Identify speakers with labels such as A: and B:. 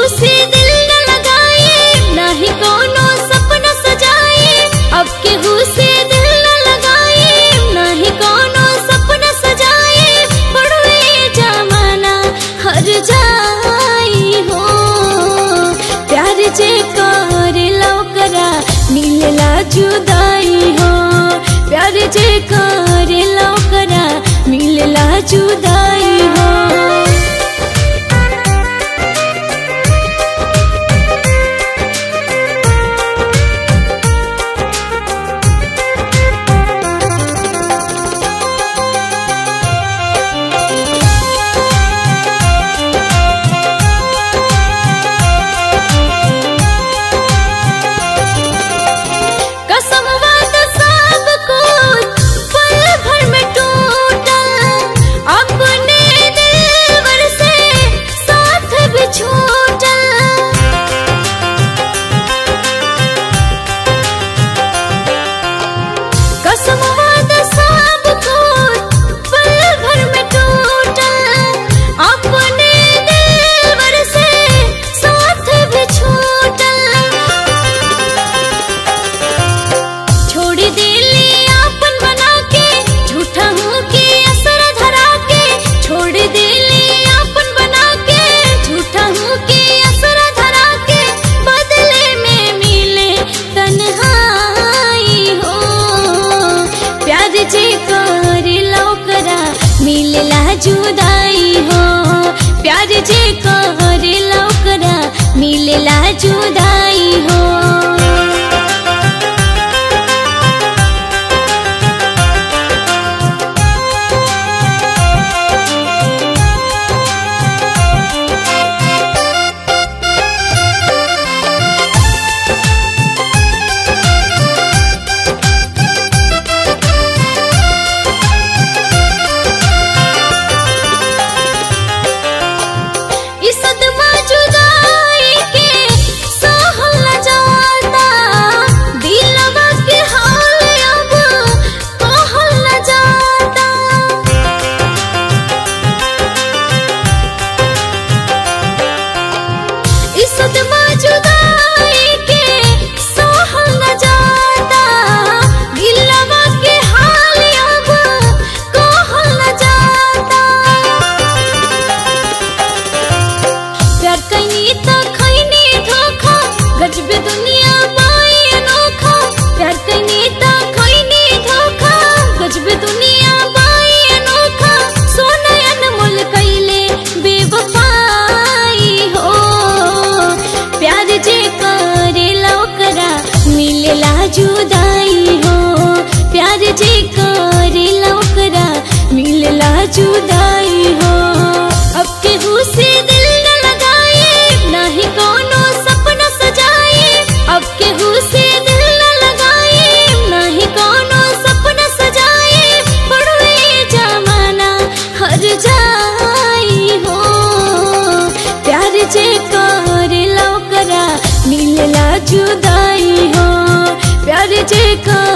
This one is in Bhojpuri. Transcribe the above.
A: से दिल न लगाए नाही कोनो सपना सजाए अब केहू से दिल न लगाए नाही कोनो सपना सजाए बड़वे जमाना हर जाई हो प्यार जे कर लौकरा मिलला जुदाई हो प्यार जे कर लौकरा मिलला जुदाई हो कसम वाद सब कुछ पल भर में टूटल अपने दिलवर से साथ भी छूटल कसम वाद सब कुछ पल भर में टूटल अपने दिलवर से साथ भी छूटल छोड़ दिली आपन बना के झूठा हूँ के असर धरा के छोड़ दिली आपन बना के झूठा हूँ के असर धरा के बदले में मिले तन्हाई हो प्यार जे कर लौकरा मिलला जुदाई हो प्यार जे कर लौकरा मिलला जुदाई हो इस सदमा जुदाई के सहल न जाता दिलवा के हाल अब कहल न जाता इस सदमा जुदाई के सहल न जाता दिलवा के हाल अब कहल न जाता प्यार कैनी त खैनी धोखा गजबे दुनिया पाई अनोखा प्यार कैनी त खैनी धोखा गजबे दुनिया पाई अनोखा सोना अनमोल कैले बेवफाई हो प्यार जे करे लौकरा मिलला जुदाई हो प्यार जे करे लौकरा मिलला जुदाई हो अब केहू से दिल न लगाए नाही कोनो सपना सजाए अब केहू से दिल न लगाए नाही कोनो सपना सजाए बड़वे जमाना हर जाई हो प्यार जे कर लौकरा मिलला जुदाई हो प्यार जे कर